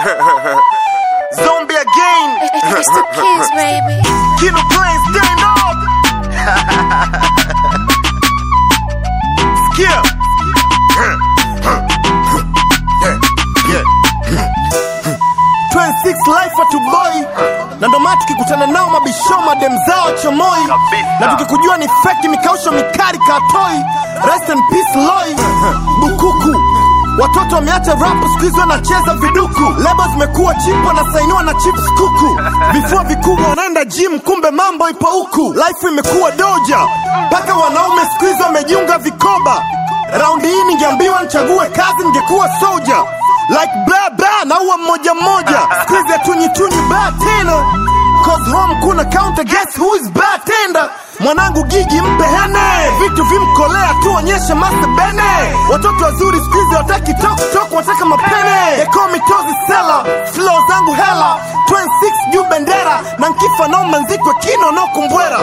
Zombie again. It's the kids, baby. Kino playing stand up. Skip. 26 life atuboi na ndo maana tukikutana nao mabisho madem zao chomoi Kabisa. na tukikujua ni feki mikausho mikari katoi rest in peace loi bukuku watoto wameacha rap siku hizi wanacheza viduku lebo zimekuwa chip wanasainiwa na chips kuku vifua vikubwa wanaenda gym kumbe mambo ipo huku life imekuwa doja mpaka wanaume siku hizi wamejiunga vikoba raundi hii ningeambiwa nichague kazi ningekuwa soja like bla bla naua mmoja mmoja siku hizi hatunyituni ba tena cause home kuna counter guess who is bartender mwanangu gigi mpe hene vitu vimkolea tuonyeshe master bene watoto wazuri siku hizi wataki tok tok wataka mapene ekomitozi sela flow zangu hela 26 juu bendera na nkifa naoma nzikwe kino no kumbwera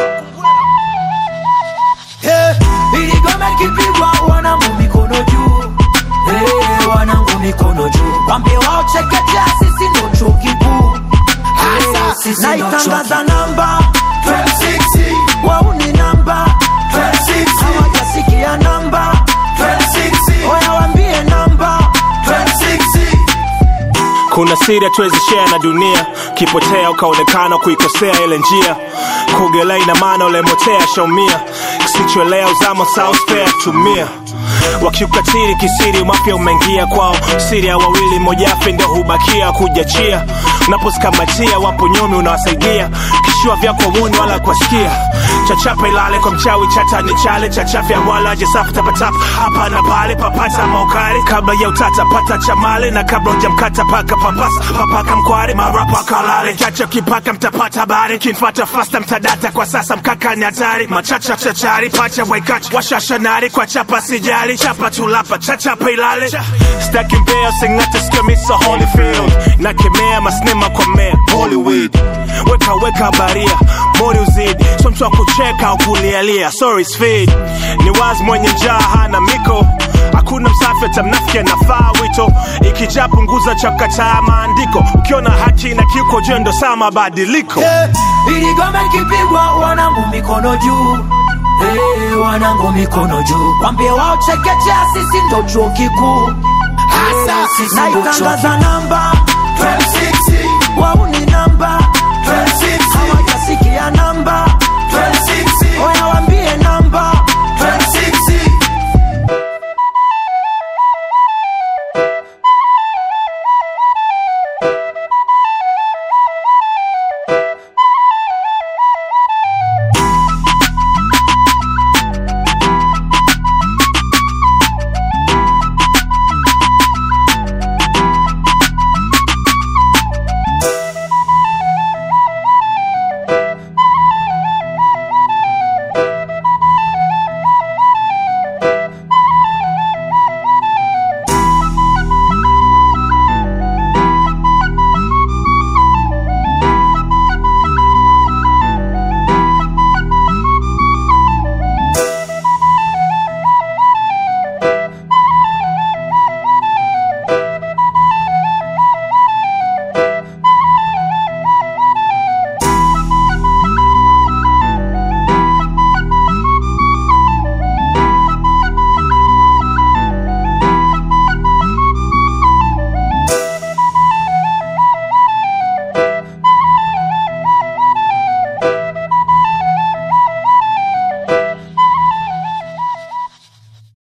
Hey, ili gome kipigwa wanangu mikono juu hey, wanangu mikono juu wambie wao chekechea sisi ndo chuo kikuu Hey, sisi ndo naitangaza namba 26 wau ni namba 26 hawajasikia namba 26 oya wambie namba 26 kuna siri hatuwezi share na dunia kipotea ukaonekana kuikosea ile njia kuogelea ina maana ulemotea shaumia kisichoelea uzama sauspea tumia wakiukatiri kisiri mapya umeingia kwao siri ya wawili mojafe ndio hubakia kujachia unaposikamatia wapo nyomi unawasaidia kishua vyako wuni wala kuwasikia chachapa ilale kwa mchawi chata ni chale chachafya wala jesafu tapatapa hapa na pale papata maukari kabla ya utata pata chamale na kabla ujamkata paka papasa papaka mkware marapa kalale chacha kipaka mtapata habari kinfata fasta mtadata kwa sasa mkaka ni hatari machacha chachari pacha waikacha washashanari kwa chapa sijali chapa tulapa chachapa ilale staki mbea singate skemisa holyfield nakemea masnema kwa mea hollywood weka weka baria mori uzidi so mtu wa kucheka au kulialia sorry speed ni wazi mwenye njaa hana miko hakuna msafi atamnafiki anafaa wito ikijaa punguza chakataa maandiko ukiona haki na kiuko jendo saa mabadiliko Eh, ili gome kipigwa wanangu mikono juu hey, wanangu mikono juu wambie wao chekechea sisi ndo chuo kikuu Hey, sisi ndo naitangaza namba 26 wau ni namba 26 hawajasikia namba